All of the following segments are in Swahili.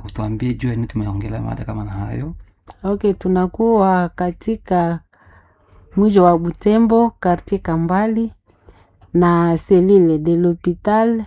utuambie juu ya nini tumeongelea mada kama na hayo Okay, tunakuwa katika mji wa Butembo quartier Kambali na selile de l'hopital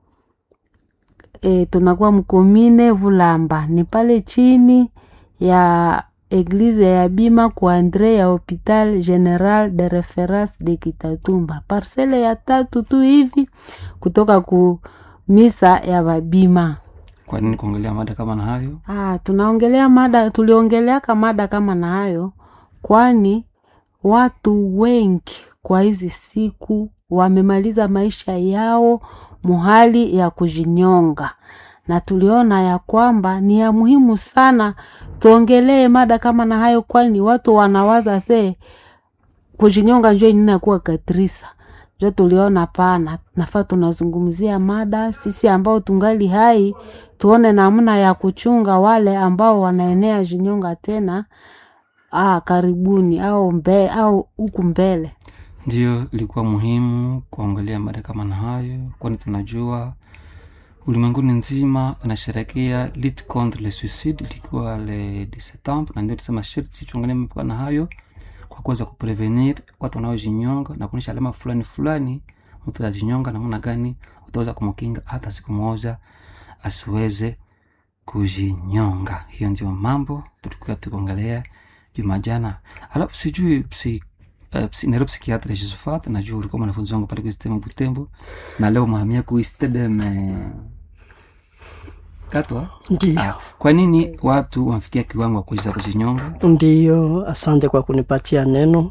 e, tunakuwa mkomine Vulamba, ni pale chini ya eglize ya bima kwa Andre ya hopital general de reference de Kitatumba, parcele ya tatu tu hivi kutoka ku misa ya babima. kwa nini kuongelea mada kama na hayo Ah, tunaongelea mada, tuliongeleaka mada kama na hayo, kwani watu wengi kwa hizi siku wamemaliza maisha yao muhali ya kujinyonga, na tuliona ya kwamba ni ya muhimu sana tuongelee mada kama na hayo, kwani watu wanawaza se kujinyonga njo inakuwa katrisa njo tuliona pana nafaa tunazungumzia mada sisi ambao tungali hai tuone namna ya kuchunga wale ambao wanaenea jinyonga tena ah, karibuni au mbe, au huku mbele ndiyo ilikuwa muhimu kuongelea mada kama na hayo kwani tunajua ulimwenguni nzima unasherekea lit contre le suicide ilikuwa le 10 septembre na ndio tusema sherti tuongelee mambo na hayo kwa kuweza kuprevenir watu wanaojinyonga na kuonyesha alama fulani fulani mtu atajinyonga namna gani utaweza kumkinga hata siku moja asiweze kujinyonga hiyo ndio mambo tulikuwa tukiongelea juma jana alafu sijui psi Uh, psi, Nairobi psikiatra Josephat najua ulikuwa mwanafunzi wangu pale kuistema Butembo na leo mahamia kuistedem katwa Ndiyo, ah, kwa nini watu wamefikia kiwango wa kuweza kujinyonga ndiyo. Asante kwa kunipatia neno.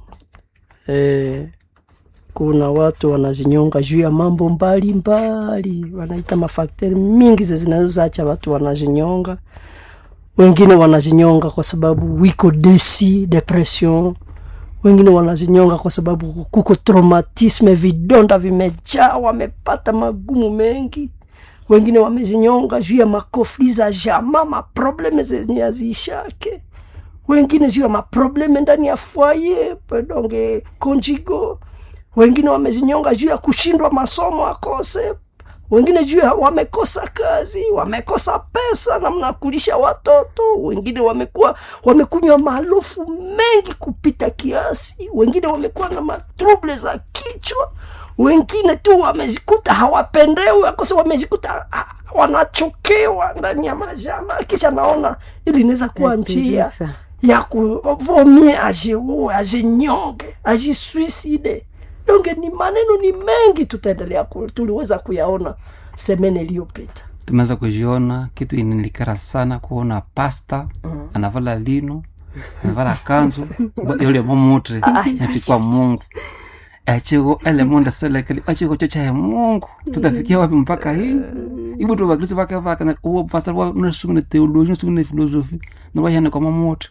E, kuna watu wanazinyonga juu ya mambo mbalimbali, wanaita mafakteri mingi ze zinazoacha watu wanazinyonga. Wengine wanazinyonga kwa sababu wiko desi depression, wengine wanazinyonga kwa sababu kuko traumatisme, vidonda vimejaa, wamepata magumu mengi wengine wamezinyonga juu ya makofli za jama maprobleme zenye haziishake wengine juu ya maprobleme ndani ya foye pedonge konjigo wengine wamezinyonga juu ya kushindwa masomo akose wengine juu ya wamekosa kazi wamekosa pesa namna ya kulisha watoto wengine wamekuwa wamekunywa maalufu mengi kupita kiasi wengine wamekuwa na matrouble za kichwa wengine tu wamejikuta hawapendewi akose wamejikuta ah, wanachokewa ndani ya majama kisha naona ili inaweza kuwa njia Katrisa. ya kuvomie ajiue ajinyonge ajisuicide donge ni maneno ni mengi tutaendelea ku, tuliweza kuyaona semene iliyopita tumeweza kujiona kitu inanikera sana kuona pasta anavala lino anavala kanzu yule momutre natikwa mungu achiko ele monde selekeli achiko chocha ya mungu tutafikia wapi mpaka hii ibu tu bakristo bakavaka na uwo pastor wa unasumune theology unasumune philosophy na wayane kwa momutre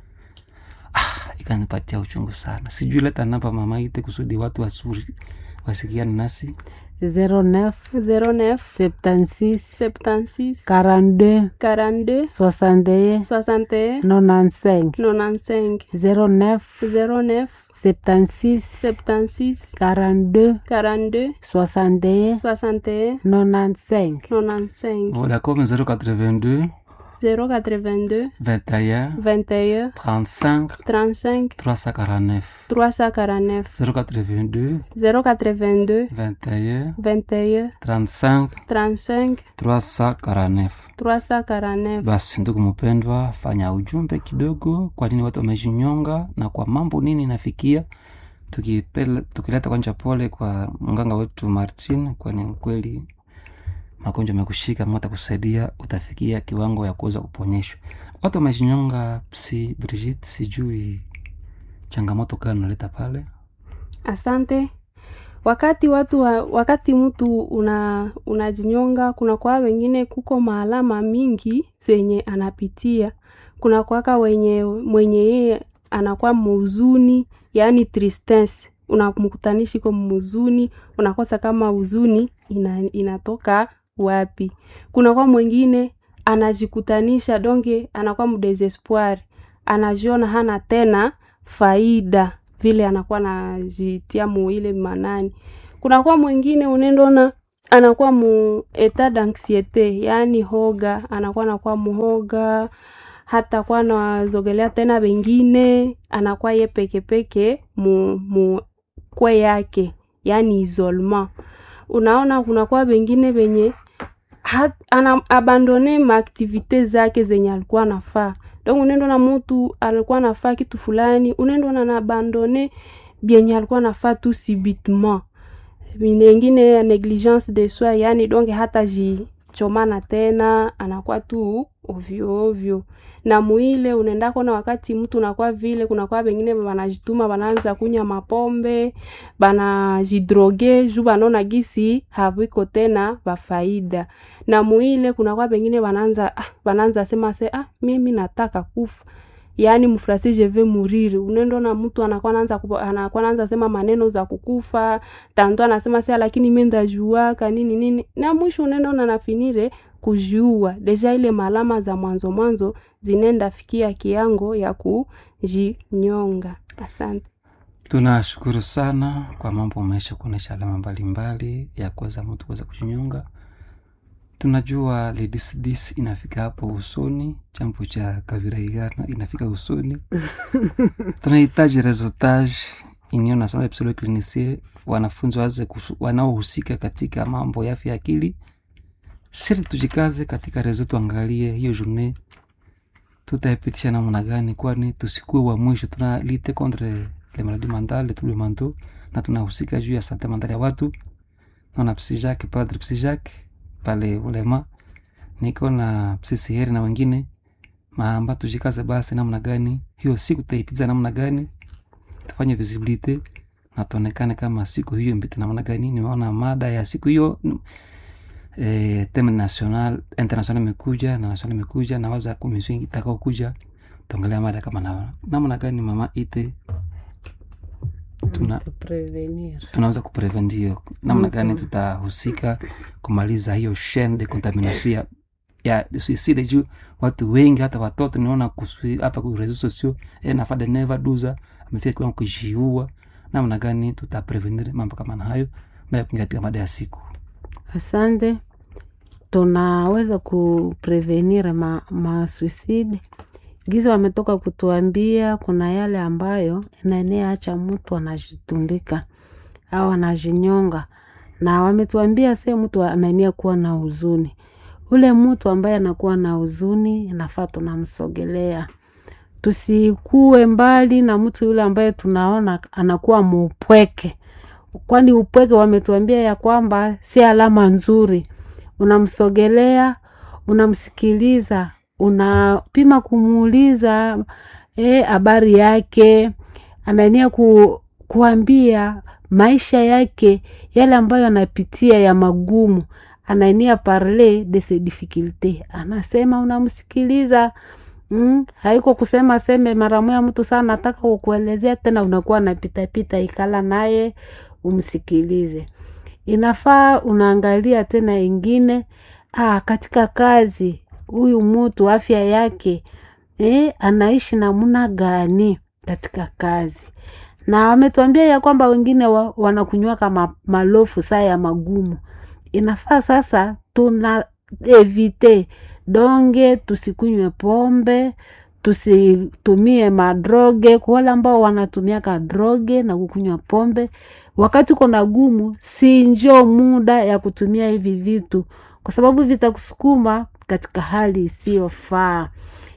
ah ikanipatia uchungu sana sijui leta namba mama ite kusudi watu wasuri wasikiane nasi 09 09 76 76 42 42 61 61 95 95 09 09 76 76 42 42 61 61 95 95 vodacom 082 082 21 21 35 35 349 349 082 082 21 21 35 35 349 349 basi ndugu mpendwa fanya ujumbe kidogo kwa nini watu wamejinyonga na kwa mambo nini inafikia tukipele- tukileta kwanja pole kwa mganga wetu martin kwani kweli magonjwa amekushika mata kusaidia utafikia kiwango ya kuweza kuponyeshwa watu wamejinyonga si brigit sijui changamoto gani unaleta pale asante wakati watu wa, wakati mtu una unajinyonga kuna kwa wengine kuko maalama mingi zenye anapitia kuna kwaka wenye mwenye yeye anakuwa mhuzuni yaani tristesse unamkutanishi ko mhuzuni unakosa kama huzuni ina, inatoka wapi kuna kwa mwingine anajikutanisha donge anakuwa mdesespoir anajiona hana tena faida vile anakuwa najitia muile manani kunakuwa mwingine unendona anakuwa mu etat d'anxiete, yaani hoga, anakuwa anakuwa muhoga, hata kuwa nawazogelea tena wengine, anakuwa ye peke peke mu, mu kwe yake, yaani isolement. Unaona kunakuwa wengine wenye hat- ana abandone maaktivite zake zenye alikuwa anafaa donc unaenda na mutu alikuwa anafaa kitu fulani unaenda na na abandone byenye alikuwa anafaa tu subitement ingine ya negligence de soi yani donc hata jichomana tena anakuwa tu ovyo ovyo na muile unaendako na wakati mtu unakuwa vile kunakuwa wengine wanajituma wanaanza kunya mapombe banajidroge juu banaona gisi haviko tena bafaida na muile kunakuwa wengine wanaanza ah, wanaanza sema se ah, mimi nataka kufa yaani mfrasi je vais mourir unaenda na mtu anakuwa anaanza kupo- anakuwa anaanza sema maneno za kukufa tanto anasema sia lakini mimi ndajuaka nini nini na mwisho unaenda na nafinire kujiua deja ile malama za mwanzo mwanzo zinenda fikia kiango ya kujinyonga asante tunashukuru sana kwa mambo umeisha kuonyesha alama mbalimbali ya kuweza mtu kuweza kujinyonga tunajua lidisdis inafika hapo usoni chambo cha kaviraigana inafika usoni tunahitaji resultage union nationale de psychologie clinicienne wanafunzi waze kufu- wanaohusika katika mambo ya afya ya akili siri tujikaze katika rezo tuangalie hiyo journée tutaipitisha namna gani kwani tusikuwe wa mwisho tuna lite contre le maladie mentale tous les mentaux na tunahusika juu ya sante mentale ya watu naona psijak padre psijak pale ulema niko na psisiheri na wengine maamba tujikaze basi namna gani hiyo siku tutaipiza namna gani tufanye visibilite na tuonekane kama siku hiyo mpita namna gani nimeona mada ya siku hiyo eh, teme national international imekuja na national imekuja na waza komisio itakao kuja tuongelea mada kama na namna gani mama ite tuna Kuprevenir. tunaweza kuprevendio namna gani tutahusika kumaliza hiyo chaine de contamination ya ya suicide juu watu wengi hata watoto niona kusui- hapa ku reseaux sociaux e nafade neva duza amefika kiwango kujiua namna gani tutaprevenir mambo kama na hayo mbele ya kuingia katika mada ya siku Asante. Tunaweza kuprevenir ma, ma suicide giza wametoka kutuambia kuna yale ambayo inaenea acha mtu anajitundika au anajinyonga, na wametuambia se mtu anaenea kuwa na huzuni. Ule mtu ambaye anakuwa na huzuni inafaa tunamsogelea, tusikue mbali na mtu yule ambaye tunaona anakuwa muupweke kwani upweke wametuambia ya kwamba si alama nzuri. Unamsogelea, unamsikiliza, unapima kumuuliza eh, habari yake, anaenia ku, kuambia maisha yake yale ambayo anapitia ya magumu, anaenia parler de ses difficultés, anasema unamsikiliza Mm, haiko kusema seme mara moja mtu sana nataka kukuelezea tena, unakuwa napitapita, ikala naye umsikilize. Inafaa unaangalia tena ingine ah, katika kazi huyu mtu afya yake eh, anaishi namna gani katika kazi, na wametuambia ya kwamba wengine wa, wanakunywa kama malofu saa ya magumu. Inafaa sasa tuna evite donge, tusikunywe pombe, tusitumie madroge. Kwa wale ambao wanatumiaka droge na kukunywa pombe wakati uko na gumu, si njo muda ya kutumia hivi vitu, kwa sababu vitakusukuma katika hali isiyofaa.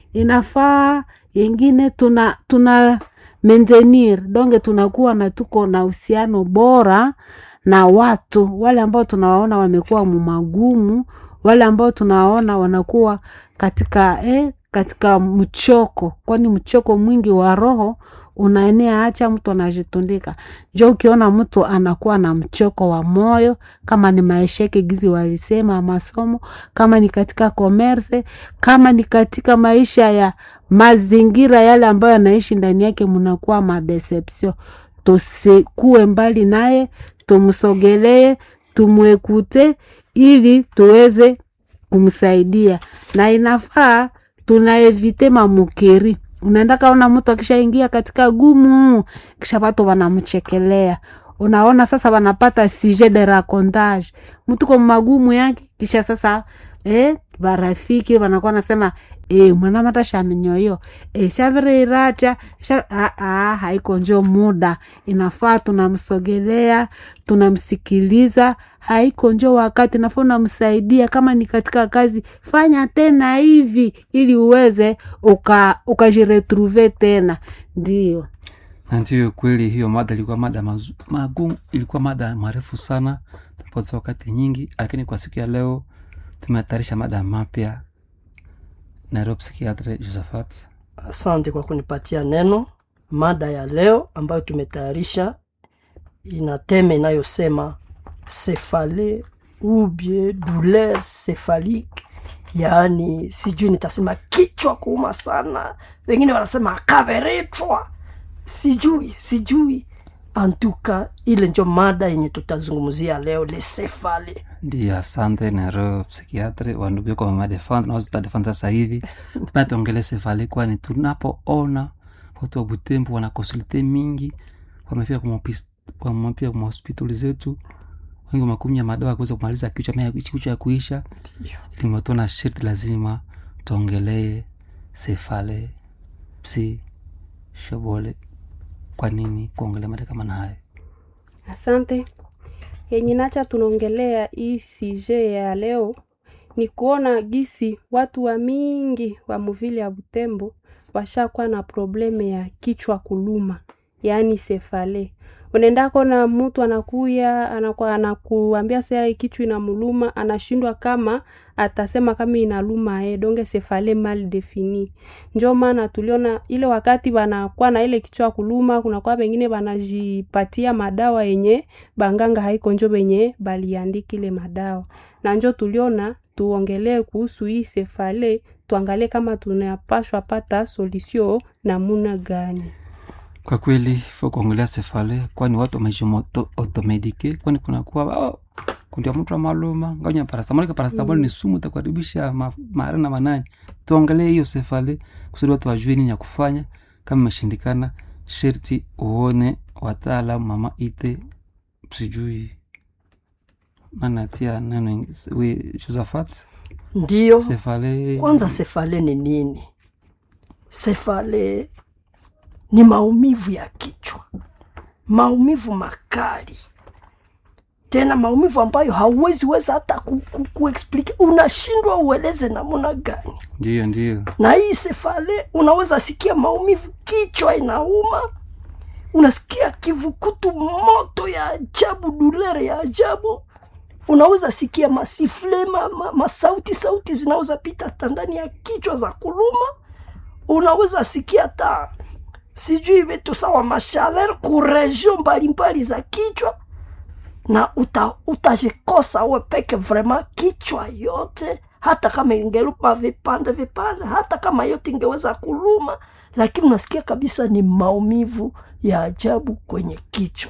Inafaa yengine tuna tuna maintenir donge, tunakuwa na tuko na uhusiano bora na watu wale ambao tunawaona wamekuwa mumagumu, wale ambao tunawaona wanakuwa katika eh, katika mchoko, kwani mchoko mwingi wa roho unaenea, acha mtu anajitundika. Njo ukiona mtu anakuwa na mchoko wa moyo, kama ni maesheke gizi walisema masomo, kama ni katika komerse, kama ni katika maisha ya mazingira yale ambayo anaishi ndani yake, mnakuwa madeception. Tusikue mbali naye, tumsogelee, tumwekute ili tuweze kumsaidia, na inafaa tunaevite mamukeri unaenda kaona mtu akishaingia katika gumu, kisha watu wanamchekelea, unaona sasa wanapata sujet de racontage mtu kwa magumu yake kisha sasa eh, barafiki wanakuwa nasema eh, mwanamata shaminyoyo eh, shavireiracha sha... ah, ah, haiko njo muda inafaa tunamsogelea tunamsikiliza haiko njo wakati nafaa unamsaidia kama ni katika kazi fanya tena hivi ili uweze uka ukajiretrouve tena ndio na ndiyo kweli hiyo mada ilikuwa mada mazu- magumu ilikuwa mada marefu sana tumepoteza wakati nyingi lakini kwa siku ya leo tumehatarisha mada mapya nairobi psikiatre josephat Asante kwa kunipatia neno. Mada ya leo ambayo tumetayarisha ina teme inayosema cefale ou bien douleur cephalique, yaani sijui nitasema kichwa kuuma sana, wengine wanasema kaveretwa, sijui sijui. Antuka ile njo mada yenye tutazungumzia leo, le cefale. ndiyo asante nairobi psikiatre wandugu yako wamadefanda naweza tutadefanda sasa hivi tumeatuongele sefali kwani tunapoona watu wa butembo wana konsulte mingi wamefika kwa mapis- wamepia kwa mahospitali zetu wengi wamekumnya madawa ya kuweza kumaliza kichwa mea kichwa ya kuisha limetona shirti lazima tuongelee sefale psi shobole kwa nini kuongelea mada kama na hayo Asante. Yenye nacha tunaongelea hii sije ya leo ni kuona gisi watu wa mingi wa muvili ya Butembo washakuwa na probleme ya kichwa kuluma, yaani sefale. Unaenda kona mtu anakuya anakuwa anakuambia saa kichwa inamuluma, anashindwa kama atasema kama inaluma eh, donge sefale mal defini. Njo maana tuliona ile wakati wanakuwa na ile kichwa kuluma, kunakuwa wengine wanajipatia madawa yenye banganga haiko njo benye baliandika ile madawa, na njo tuliona tuongelee kuhusu hii sefale, tuangalie kama tunapashwa pata solution namuna gani. kwa kweli fo kuongelea sefale kwani watu wamejimotomedike kwani kunakuwa oh, kundia mtu wa maluma nganya parastamol ka parastamol ni sumu takuharibisha ma- mara na manani tuongelee hiyo sefale kusudi watu wajue nini ya kufanya kama imeshindikana sherti uone wataalam mama ite sijui nanatia neno ing- we josephat Ndiyo, sefale kwanza sefale ni nini? Sefale ni maumivu ya kichwa, maumivu makali, tena maumivu ambayo hauwezi weza hata ku, ku, kuexplike, unashindwa ueleze namna gani. ndiyo ndiyo Na hii sefale unaweza sikia maumivu, kichwa inauma, unasikia kivukutu, moto ya ajabu, dulere ya ajabu unaweza sikia masifle ma, ma, masauti sauti zinaweza pita hata ndani ya kichwa za kuluma. Unaweza sikia hata sijui vitu sawa mashaler kuregio mbalimbali za kichwa, na uta, utajikosa we peke vrema kichwa yote, hata kama ingeluma vipande vipande, hata kama yote ingeweza kuluma, lakini unasikia kabisa ni maumivu ya ajabu kwenye kichwa.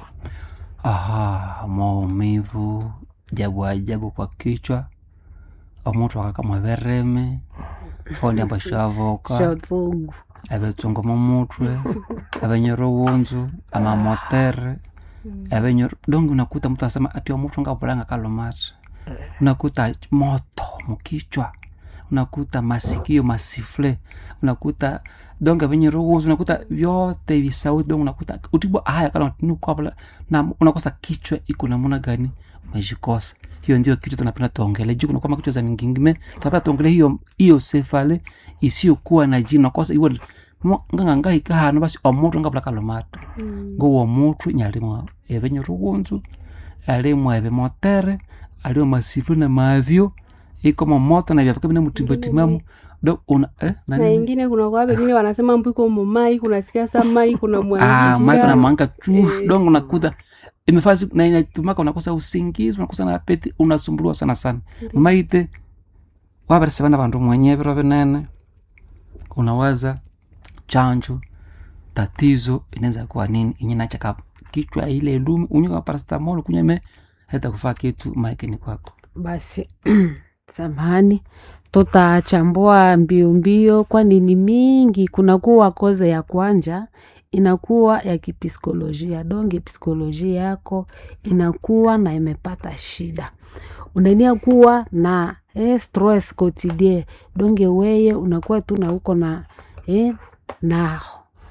aha maumivu jabu ajabu kwa kichwa omuntu akakama vereme ondi ambashavoka shotsungu ebetsungu mumutwe ebenyora uwunzu amamotere ebenyora dongi unakuta mtu anasema ati omuntu ngavulanga kalomata unakuta moto mukichwa unakuta masikio masifle unakuta donge venye ruhusu unakuta vyote visauti donge unakuta utibwa haya kana nukwapala na unakosa kichwa iko namuna gani umejikosa hiyo ndio kitu tunapenda tuongele juu kuna kama kichwa za mingingime tunapenda tuongele hiyo hiyo sefale isiyokuwa na jina unakosa iwo ngangangahika hano basi omuntu ngabula kalomata ngowo omuntu nyalimo ebenye ruhunzu alimo ebemotere alimo masifle na mavyo iko moto na vyafika bina mutimbatimamo do una eh, na nani ingine kuna kwa wengine wanasema mbwiko mumai kunasikia sa mai kuna ah mwanjia. maiko na manga chuf Eh. dongo unakuta imefasi na inatumaka unakosa usingizi unakosa na apeti unasumbuliwa sana sana maite wabarese bana bandu mwenye biro binene unawaza chanjo tatizo inaweza kuwa nini inye nachaka kichwa ile ilumi unywa paracetamol kunyeme hata kufaa kitu maikini kwako basi samahani tutachambua mbio mbio kwani ni mingi kunakuwa koze ya kwanja inakuwa ya kipsikolojia donge psikolojia yako inakuwa na imepata shida unania kuwa na eh, stress quotidien donge weye unakuwa tu na uko na eh, na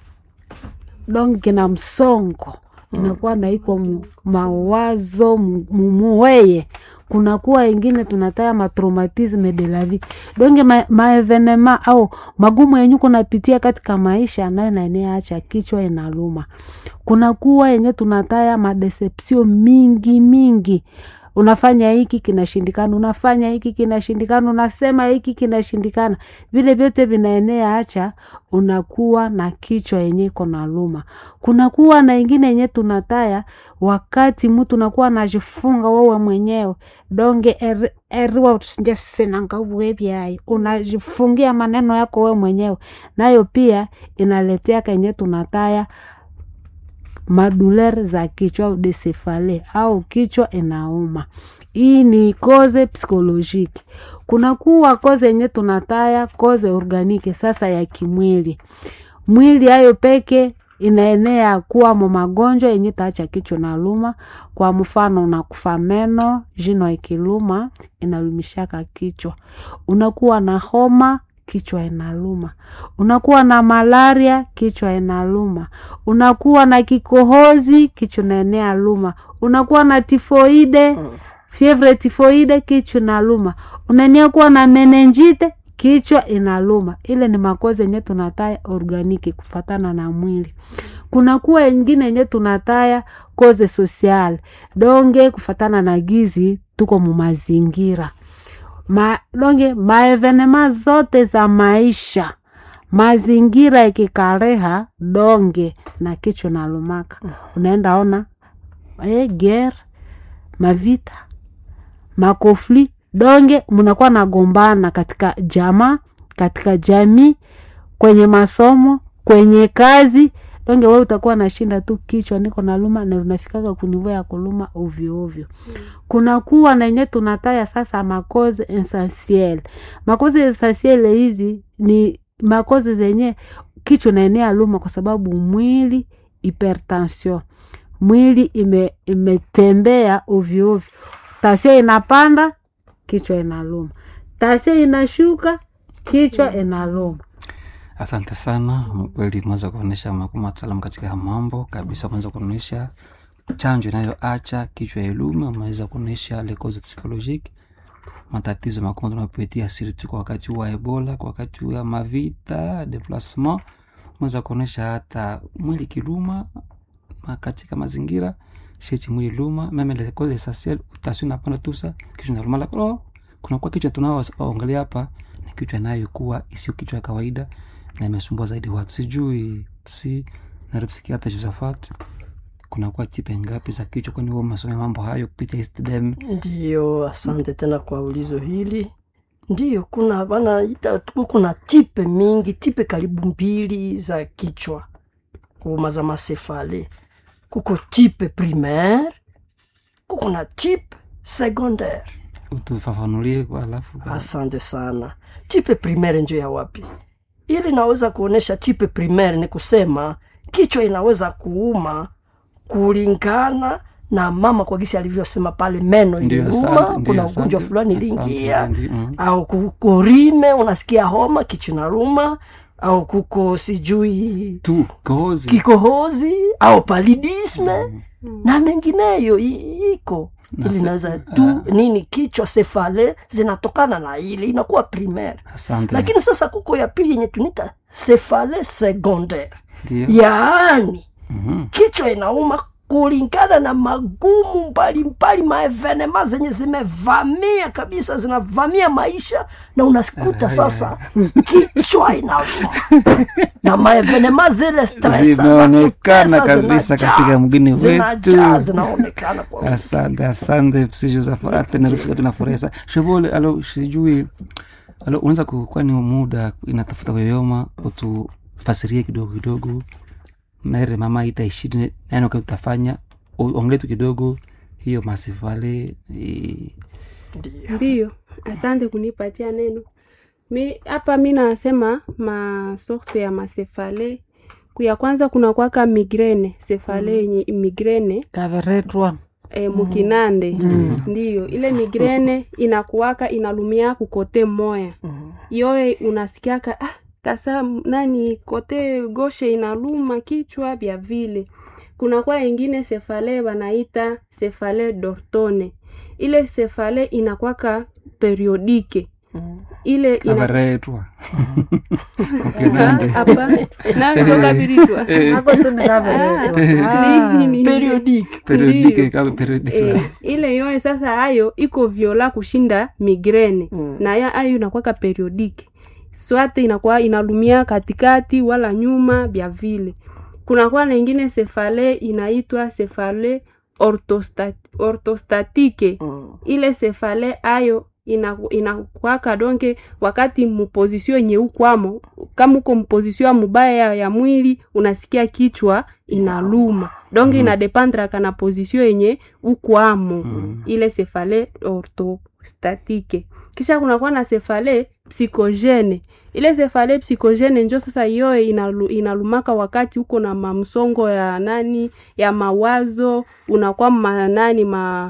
donge na msongo inakuwa na iko mu- mawazo mu- mumuweye kunakuwa ingine tunataya matraumatisme de la vie donge ma, maevenema au magumu yenye kunapitia katika maisha nayo naeneacha kichwa inaluma kunakuwa yenye tunataya madecepsio mingi mingi unafanya hiki kinashindikana unafanya hiki kinashindikana unasema hiki kinashindikana vile vyote vinaenea hacha unakuwa na kichwa yenye iko na luma kunakuwa na ingine yenye tunataya wakati mtu unakuwa najifunga wewe mwenyewe donge er- eriwa njesinangauwevyayi unajifungia maneno yako wewe mwenyewe nayo pia inaletea kenye tunataya maduler za kichwa au desefale au kichwa inauma hii ni koze psikolojiki kunakuwa koze yenye tunataya koze organike sasa ya kimwili mwili hayo peke inaenea kuwa mo magonjwa yenye taacha kichwa na luma kwa mfano unakufa meno jino ikiluma inalumishaka kichwa unakuwa na homa kichwa inaluma unakuwa na malaria kichwa inaluma unakuwa na kikohozi kichwa inaenea luma unakuwa na tifoide fievre tifoide kichwa inaluma unania kuwa na menenjite kichwa inaluma ile ni makozi yenye tunataya organiki kufatana na mwili kunakuwa ingine yenye tunataya koze social donge kufatana na gizi tuko mumazingira ma, donge maevenema zote za maisha mazingira ikikareha donge na kichwa nalumaka unaenda ona e, ger mavita makofli donge mnakuwa nagombana katika jamaa katika jamii kwenye masomo kwenye kazi donge we utakuwa nashinda tu kichwa niko naluma na unafikaga kunivua ya kuluma ovyo ovyo kunakuwa na yenye tunataya sasa makoze essentiel makoze essentiel hizi ni makoze zenye kichwa naenea luma kwa sababu mwili hypertension mwili ime, imetembea ovyo ovyo tasio inapanda kichwa inaluma tasio inashuka kichwa inaluma asante sana kweli umeweza kuonyesha mataalam katika mambo kabisa umeweza kuonyesha chanjo inayoacha kichwa ya ilume umeweza kuonyesha lekoze psychologique matatizo makubwa tunayopitia sirtu kwa wakati wa ebola kwa wakati wa mavita deplacement umeweza kuonyesha hata mwili kiluma ma- katika mazingira sheti mwili luma meme lekoze essentiel utasio napanda tusa kichwa naluma lakini kunakuwa kichwa tunaoangalia hapa ni kichwa inayokuwa isiyo kichwa ya kawaida na imesumbua zaidi watu sijui si naripsikiata josafat kunakuwa tipe ngapi za kichwa kwani huwa umesomea mambo hayo kupitia istdem Ndiyo, asante tena kwa ulizo hili. Ndiyo, kuna wanaita kuna tipe mingi, tipe karibu mbili za kichwa kuma za masefale. Kuko tipe primaire, kuko na tipe secondaire. utufafanulie kwa alafu kwa- Asante sana. Tipe primaire njo ya wapi? Ili naweza kuonesha tipe primaire ni kusema kichwa inaweza kuuma kulingana na mama kwa gisi alivyosema pale, meno Ndio, iliuma, asante, ndio, kuna asante, ugonjwa fulani asante, iliingia, ndio, mm. au kukorime, unasikia homa, kichwa inaruma, au kuko sijui tu kohozi kikohozi au palidisme na mengineyo i- iko ili naweza tu nini kichwa sefale zinatokana na ile inakuwa primaire asante lakini sasa kuko ya pili yenye tunita sefale secondaire ndio yaani Mhm. kichwa inauma kulingana na magumu mbalimbali maevenema zenye zimevamia kabisa zinavamia maisha na unasikuta sasa kichwa inauma na maevenema zile stress za Zimeonekana kutesa kabisa zinajaa, katika mgini zinajaa, wetu. zinaonekana kwa wingi. asante asante si josafat naripsika tunafurahisa shobole alo sijui alo unaweza kukuwa ni muda inatafuta yoyoma utufasirie kidogo kidogo mere mama itaishidi nani kwa utafanya ongele tu kidogo hiyo masifale eh, Ndiyo. ndiyo asante kunipatia neno mi hapa mi nasema masorte ya masefale kuya kwanza kuna kwaka migrene sefale yenye migrene kaveretwa e, mukinande ndiyo ile migrene inakuwaka inalumia kukote moya yoye unasikiaka ah, kasa m- nani kote goshe inaluma kichwa vya vile kunakuwa ingine sefale wanaita sefale dortone ile sefale inakwaka periodike ile ina- kaveretwa Ah, ukinande hapa nachokaviritwa ako tu ni kaveretwa Ah. Ni- ni- periodique periodike Ndiyo. kama periodike Eh, ile yoye sasa hayo iko viola kushinda migrene Mm. na ya ayo inakwaka periodike swate inakuwa inalumia katikati wala nyuma vya vile kunakuwa na ingine sefale inaitwa sefale orthostat, orthostatike Mm. ile sefale ayo inaku- inakwaka donke wakati mupozisio yenye ukwamo kama uko mpozisio ya mubaya ya, ya mwili unasikia kichwa inaluma donke inadepandraka na pozisio yenye ukwamo Mm. ile sefale orthostatike kisha kunakuwa na sefale psikogene ile sefale psikogene njo sasa yoye inalu, inalumaka wakati uko na mamsongo ya nani ya mawazo unakuwa ma nani ma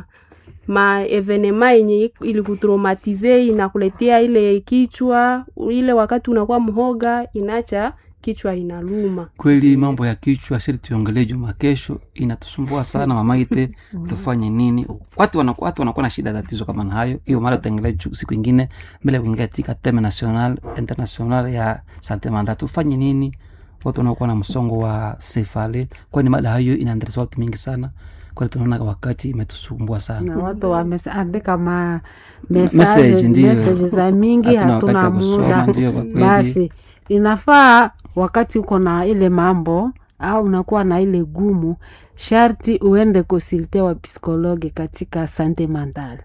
ma evenema yenye ilikutraumatize inakuletea ile kichwa ile wakati unakuwa mhoga inacha kichwa inaluma kweli mambo ya kichwa shiri tuongelee juma kesho inatusumbua sana mamaite tufanye nini watu wanakuwa watu wanakuwa na shida tatizo kama na hayo hiyo mara tutaengelea ju- siku ingine mbele ya kuingia katika teme national international ya sante manda tufanye nini watu wanaokuwa na msongo wa sefale kwani mada hayo inaendeleza watu mingi sana kwani tunaona wakati imetusumbua sana na watu wameandika ma Message, message ndiyo. message za mingi Hatuna wakati hatuna wa kusoma, muda ndiyo, kwa kweli. basi inafaa wakati uko na ile mambo au unakuwa na ile gumu sharti uende konsulte wa psikologi katika sante mandale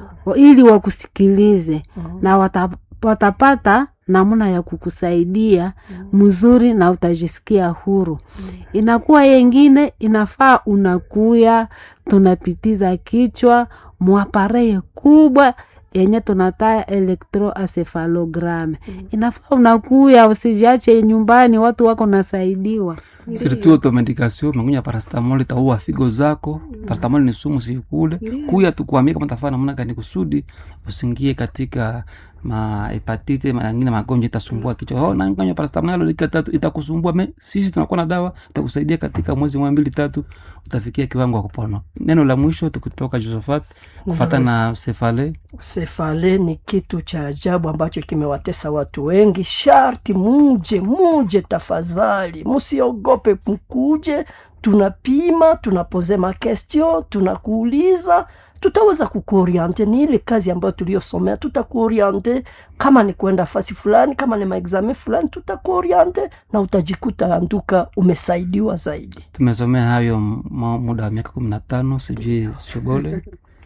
ili wakusikilize na wata, watapata namna ya kukusaidia mzuri na utajisikia huru inakuwa yengine inafaa unakuya tunapitiza kichwa mwapareye kubwa yenye tunataya electroencephalogram inafaa unakuya usijiache nyumbani watu wako nasaidiwa siritu automedication mengunya parastamol itaua figo zako parastamol ni sumu sikule kuya tukuambia kama tafaa namna gani kusudi usingie katika mahepatite mangine magonjwa itasumbua kichwa oh, nanganya parastamol dakika tatu itakusumbua me sisi tunakuwa na dawa itakusaidia katika mwezi mwa mbili tatu utafikia kiwango wa kupona neno la mwisho tukitoka josephat kufata na sefale sefale ni kitu cha ajabu ambacho kimewatesa watu wengi sharti muje muje tafadhali msiogope mkuje tunapima tunapoze makestio tunakuuliza tutaweza kukuoriente ni ile kazi ambayo tuliyosomea tutakuoriente kama ni kwenda fasi fulani kama ni maexame fulani tutakuoriente na utajikuta anduka umesaidiwa zaidi tumesomea hayo m- muda wa miaka kumi na tano sijui shobole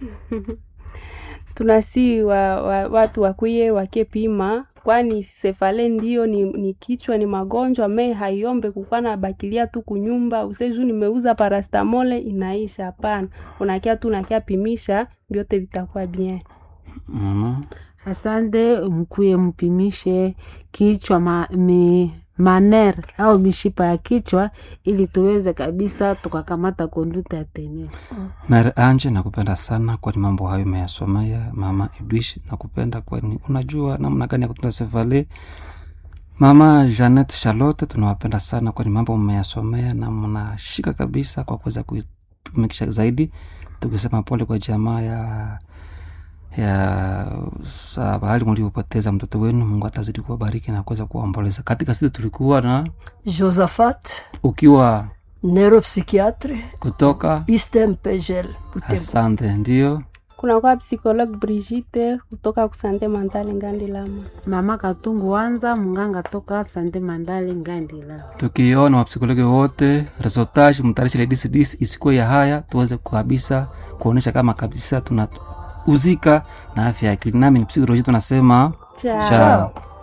tunasi wa, wa, watu wakuye wakepima kwani sefale ndio ni, ni kichwa ni magonjwa me haiombe kukwa na bakilia tu kunyumba useju nimeuza parastamole inaisha hapana unakia tu unakia pimisha vyote vitakuwa bien mm asante mkuye mpimishe kichwa ma, mi, maner au mishipa ya kichwa ili tuweze kabisa tukakamata konduta ya tene Mary Anje, nakupenda sana kwani mambo hayo umeyasomea. Mama Edwish, nakupenda kwani unajua namna gani ya kutunza sefale. Mama Janet Charlotte, tunawapenda sana kwani mambo mmeyasomea na mnashika kabisa kwa kuweza kuitumikisha zaidi. Tukisema pole kwa jamaa ya ya sa- bahali mliopoteza mtoto wenu. Mungu atazidi kuwabariki na kuweza kuwaomboleza. Katika siku tulikuwa na josaphat ukiwa neuropsychiatre kutoka istem pgl asante, ndio kunakuwa psikologue Brigitte kutoka kusante mentale ngandi lama mama katungu wanza munganga toka sante mandale ngandila tukiona wapsikologi wote resultage mtarisha ile DCDs isikuwe ya haya tuweze kabisa kuonesha kama kabisa tunauzika na afya ya akili nami ni psikoloji tunasema Ciao. chao